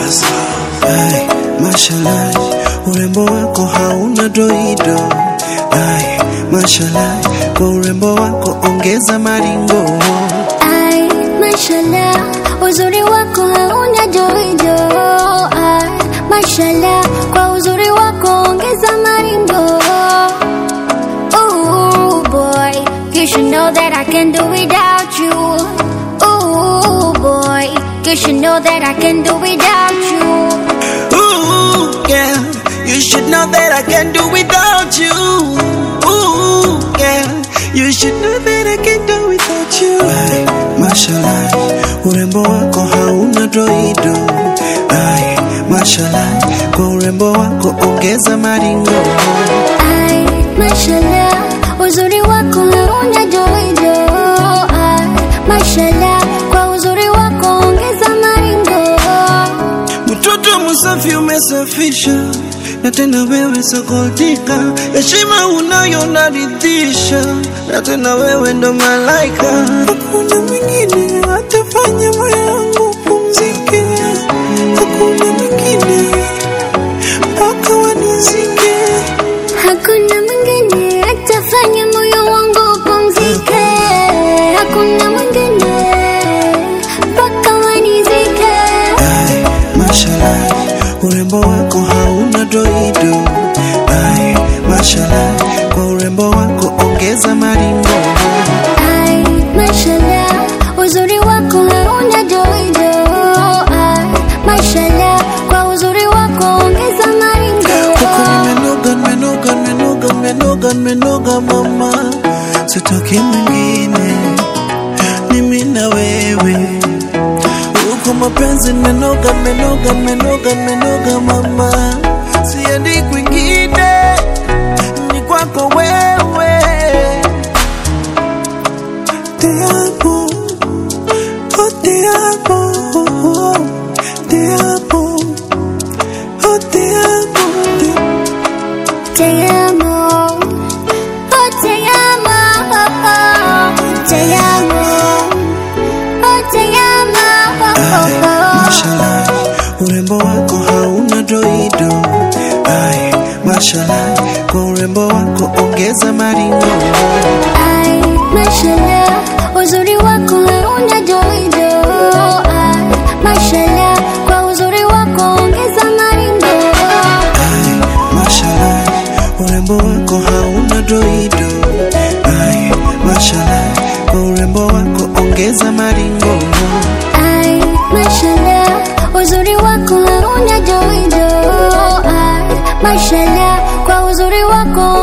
Ai, mashallah, urembo wako hauna doido. Ai, mashallah, kwa urembo wako ongeza maringo. Ai, mashallah, uzuri wako hauna joijo. Ai, mashallah, kwa uzuri wako ongeza maringo. Ooh boy, you should know that I can do without you. Ooh boy, you should know that I can do without you. Ooh, yeah, you should know that I can do without you. Ooh, yeah, you should know that I can do without you. Ai, mashallah, urembo wako hauna doido. Ai, mashallah, kwa urembo wako ongeza maringo. Ai, mashallah, uzuri wako hauna joijo. Ai, mashallah, kwa uzuri wako ongeza maringo. Mtoto msafi umesafisha, na tena wewe sokotika, heshima unayo naridhisha, na tena wewe ndo malaika. Hakuna mwingine atafanya moyo wangu pumzike, hakuna mwingine mpaka wanizike. Hakuna mwingine atafanya moyo wangu upumzike. Hakuna mwingine mpaka wanizike. Ai, mashallah, urembo wako hauna doido. Ai, mashallah, kwa urembo wako ongeza maringo. Ai, mashallah, uzuri wako hauna joijo. Ai, mashallah, kwa uzuri wako ongeza maringo. Huku nimenoga, nimenoga, nimenoga, nimenoga, nimenoga mama, sitoki mwingine, mimi na wewe. Huku mapenzi nimenoga, nimenoga, nimenoga, nimenoga mama, siendi kwingine, ni kwako wewe. Te amo, oh te amo, te amo, oh te amo, te Te amo, oh te amo, oh, oh. te amo, oh te amo, oh, Ai, oh. mashallah, urembo wako hauna doido. Ai, mashallah, kwa urembo wako ongeza maringo. Ai, mashallah, uzuri wako hauna joijo. Ai, mashallah, kwa uzuri wako ongeza maringo. Ai, mashallah, urembo wako hauna doido. Ai, mashallah, kwa urembo wako ongeza maringo. Ai, mashallah, uzuri wako hauna joijo. Ai, mashallah, kwa uzuri wako